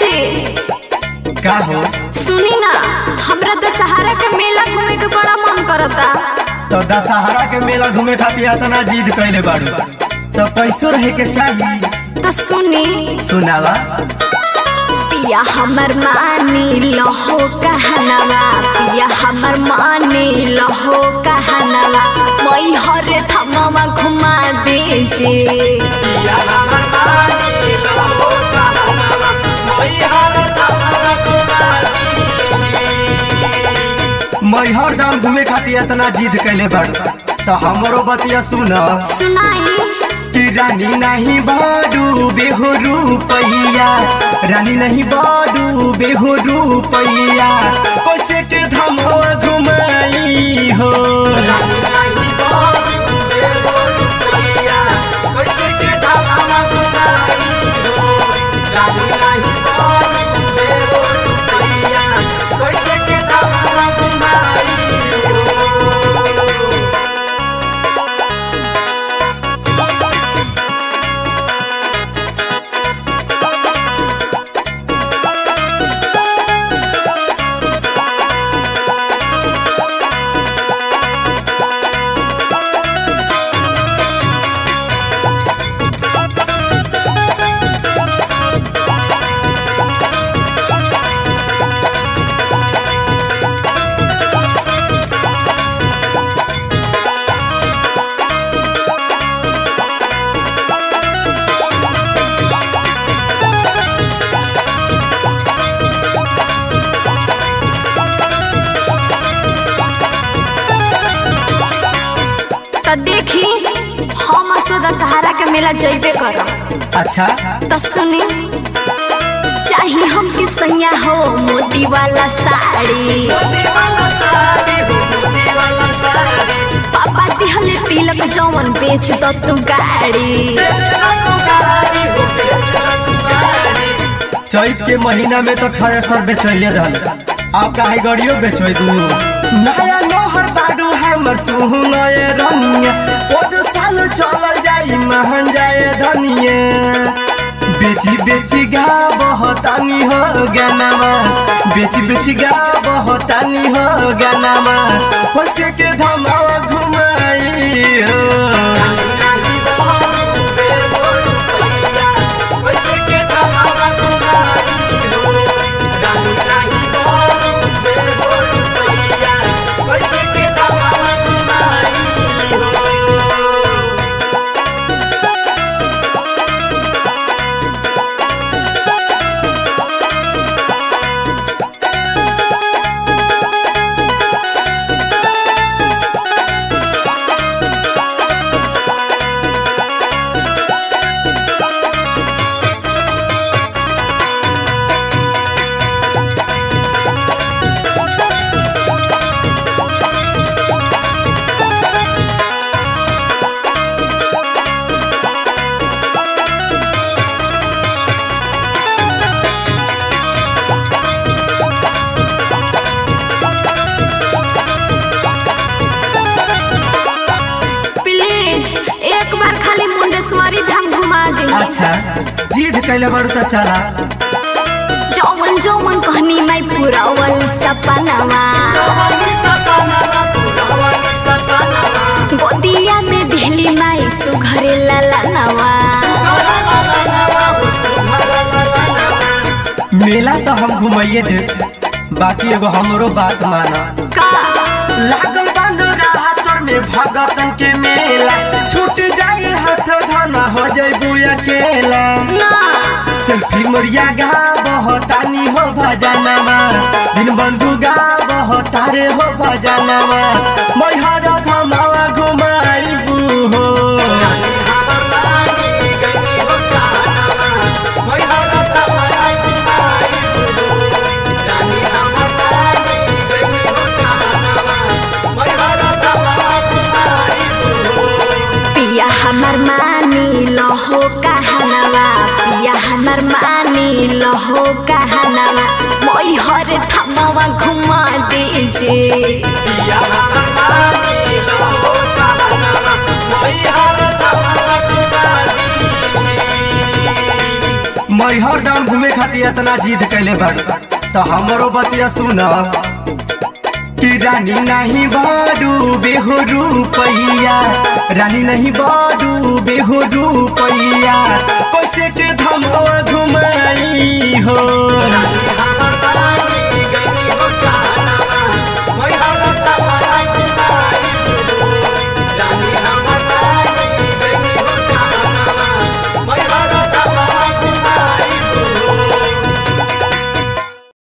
जी का हो सुनी ना हमरा दशहरा के मेला घूमे के बड़ा मन करता तो दशहरा के मेला घूमे खातिर इतना जिद कैले बाड़ू तो पैसो रहे के चाहिए तो सुनी सुनावा पिया हमर मानी लहो कहनवा पिया हमर मानी लहो कहनवा मई हर थमवा घुमा दीजिए मैहर दाम घूमे खातिर इतना जिद कैले बाड़ू तो हमरो बतिया सुन सुनाई कि रानी नहीं बाडू बेहो रुपैया रानी नहीं बाडू बेहो रुपैया कैसे के धमवा घुमाई हो तो देखी हम असो दशहरा के मेला जइबे करब अच्छा तो सुनी चाहिए हमके सैया हो मोती वाला साड़ी पापा दिहले तिलक जवन बेच दो तू गाड़ी चैत के महीना में तो थ्रेसर बेचैले रहल आप काहे गड़ियो बेचोय दू नया लोहर बाडू हमर सुनए रनिया ओद साल चलल जाई महन जाए धनिया बेची बेची गा बहतानी हो गनवा बेची बेची गा बहतानी हो गनवा होसे के धमावा घुमाई हो प्लीज एक बार खाली मुंडेश्वरी धाम घुमा दे अच्छा जिद कैले बड़ू तो चला जौवन जौवन कहनी मैं पुरावल सपनवा गोदिया में दिहली माई सुघरे ललनवा मेला तो हम घुमाइए दे बाकी एगो हमरो बात माना का लागल बानो राह तोर में भगतन के मेला छूट जाए हाथ धना हो जाए बुया केला ना सेल्फी मोरिया गा बहतानी हो भजनवा दिन बंधु गा बहतारे हो भजनवा मैहर धमावा घुमाइबू हो पिया हमर मानी लहो कहनवा पिया हमर मानी लहो कहनवा मोई हर थमवा घुमा दीजिए मैहर धाम घूमे खातिर इतना जिद कैले बाड़ू तो हमरो बतिया सुन कि रानी नहीं बाडू बेहो रुपैया रानी नहीं बाडू बेहो रुपैया कैसे के धमवा घुमाई हो